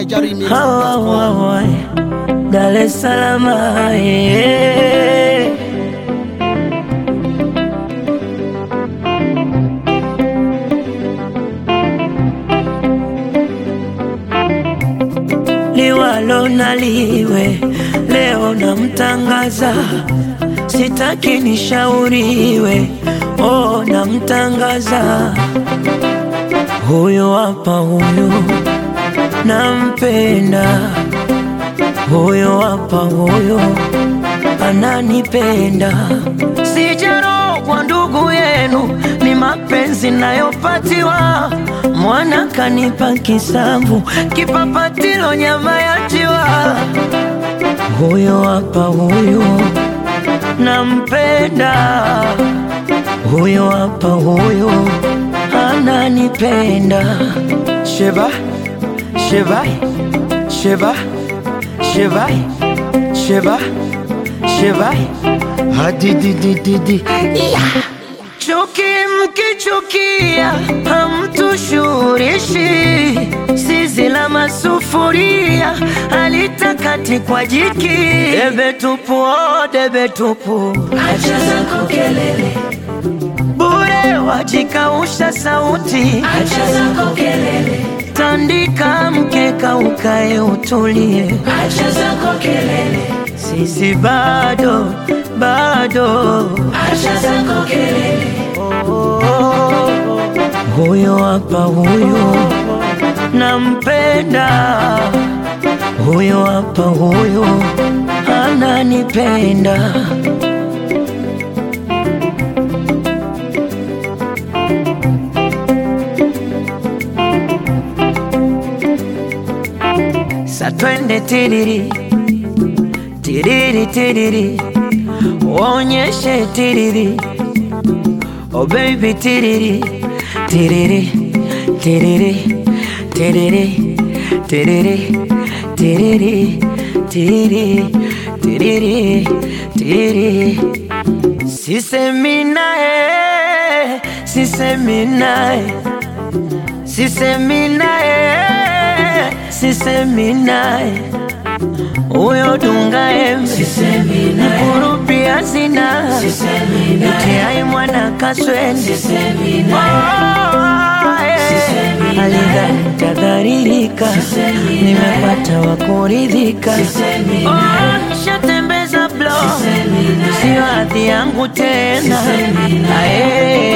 Niger remix. Hawa, hawa, Dar es Salaam yeah. Liwalo na liwe, leo namtangaza, sitaki nishauriwe, oh, namtangaza huyu hapa, huyu nampenda, huyu hapa, huyu ananipenda, sijarogwa ndugu yenu, ni mapenzi nayopatiwa. Mwana kanipa kisamvu, kipapatilo nyama ya njiwa. Huyu hapa, huyu nampenda, huyu hapa, huyu ananipenda. Sheba, sheba, sheba, sheba, sheba, sheba, hadididididi yeah. Chuki mkichukia hamtushurishi, zizi la masufuria halitakati kwa jiki. Debe tupu, oh, debe tupu, Acha zako kelele, bure wajikausha sauti. acha zako kelele, Tandika mkeka ukae utulie, acha zako kelele, sisi bado bado. acha zako kelele, Huyo hapa, huyo nampenda, huyo hapa, huyo ananipenda. Sa twende tiriri tiriri tiriri, uonyeshe tiriri Oh baby tiriri tiriri tiriri tiriri tiriri tiriri tiriri tiriri tiriri Sisemi naye sisemi naye sisemi naye sisemi naye huyo dunga embe sisemi naye, kurupia sina sisemi naye, itiai mwana kaswende sisemi naye, Sisemi naye. alidhani tadharirika, Sisemi nimepata wa kuridhika. Sisemi Oh, naye. nishatembeza blo, Sisemi naye. sio hadhi yangu tena. Sisemi naye. Ae,